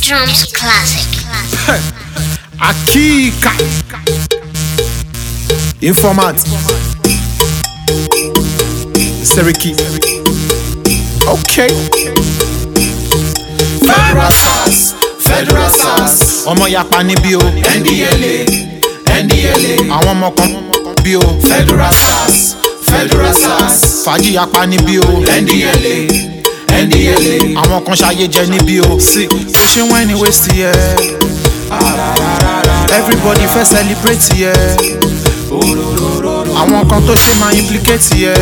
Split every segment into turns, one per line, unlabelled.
Drums Classic.
Akika Informat Seriki Okay
Federal SARS, Federal SARS,
ọmọ yapa níbí o
NDLA, NDLA,
àwọn ọmọ kan bí o
Federal SARS, Federal SARS,
fàájì yapa níbí o
NDLA, NDLA,
àwọn kan ṣayé jẹ níbí o sí bó ṣe wọ́n ẹni wéṣì yẹ everybody fẹ́ celebrate yẹ àwọn kan tó ṣe máa implicate yẹ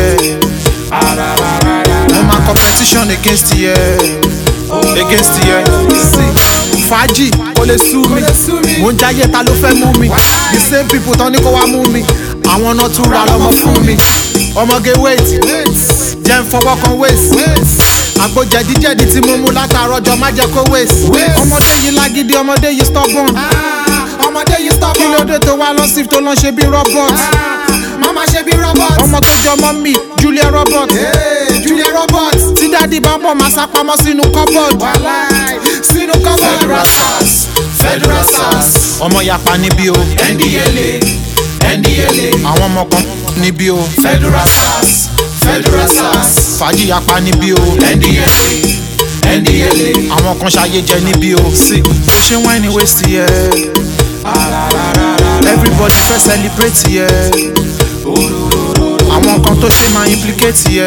mo máa competition against yẹ against yẹ sí fàájì kò lè sú mi mo ń jáyé ta ló fẹ́ mú mi the same people tán ní kó wá mú mi àwọn náà tún ra lọ́mọ fún mi ọmọge wait jẹ́ ń fọwọ́ kan waist àgbo jẹ̀díjẹ̀dí tí mo mú látàárọ̀ jọ má jẹ́ kó waste ọmọdé yìí lágídí ọmọdé yìí stubborn
ọmọdé yìí
kí
stubborn,
ló dé tó wá lọ sí tó lọ ṣe bí robot
mama ṣe bí robot,
ọmọ tó jọ mọ́ mi julia robot
hey, Julia robot,
tí dáàdi bá ń bọ̀ máa sá pamọ́ sínú cupboard
wàláì, sínú cupboard. Federal SARS, Federal SARS,
ọmọ yapa níbí o
NDLA, NDLA,
àwọn ọmọ kan níbí o
Federal SARS, Federal SARS,
fàájì yapa níbí o
NDLA, NDLA,
àwọn kan ṣayé jẹ níbí o sí bó ṣe wọ́n ẹni waste yẹ everybody fẹ́ celebrate yẹ àwọn kan tó ṣe máa implicate yẹ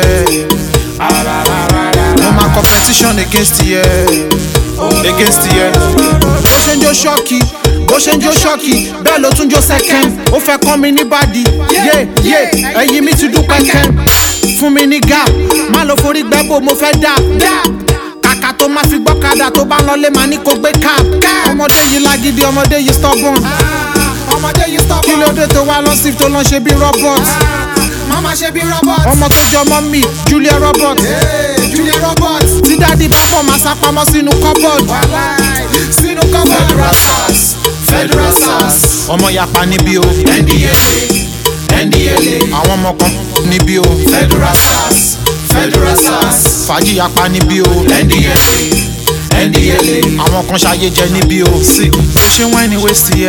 mo máa competition against yẹ against yẹ bó ṣe ń jó ṣọ́ọ̀kì bó ṣe ń jó ṣọ́ọ̀kì bẹ́ẹ̀ ló tún jó second ó fẹ́ kọ́ mi ní bàdí yé yé ẹ̀yìn mi ti dún pẹ́kẹ́ fún mi ní gap má lọ forí gbẹ́bò mo fẹ́ dà kàkà tó máa fi gbọ́kadà tó bá ń lọlé máa ní kó gbé cab ọmọdé yìí lágídí ọmọdé yìí stubborn
ọmọdé yìí
kí ló
stubborn,
dé tó wá lọ sí tó lọ ṣe bí robot
mama ṣe bí robot,
ọmọ tó jọ mọ́ mi julia robot
hey, Julia robot,
tí dáàdi bá bọ̀ máa sá pamọ́ sínú cupboard
wàláì, sínú cupboard. Federal SARS, Federal SARS,
ọmọ yapa níbí o
NDLA, NDLA,
àwọn ọmọ kan níbí o
Federal SARS, Federal SARS,
fàájì yapa níbí o
NDLA, NDLA,
àwọn kan ṣayé jẹ níbí o sí bó ṣe wọ́n ẹni waste yẹ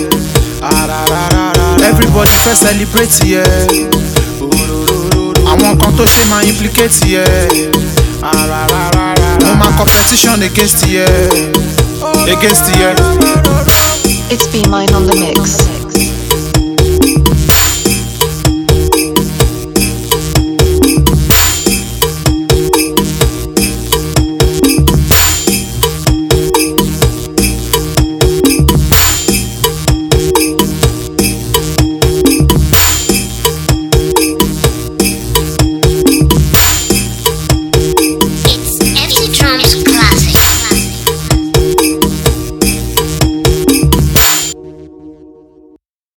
everybody fẹ́ celebrate yẹ àwọn kan tó ṣe máa implicate yẹ mo máa competition against yẹ against yẹ.
It's B Mine on the mix.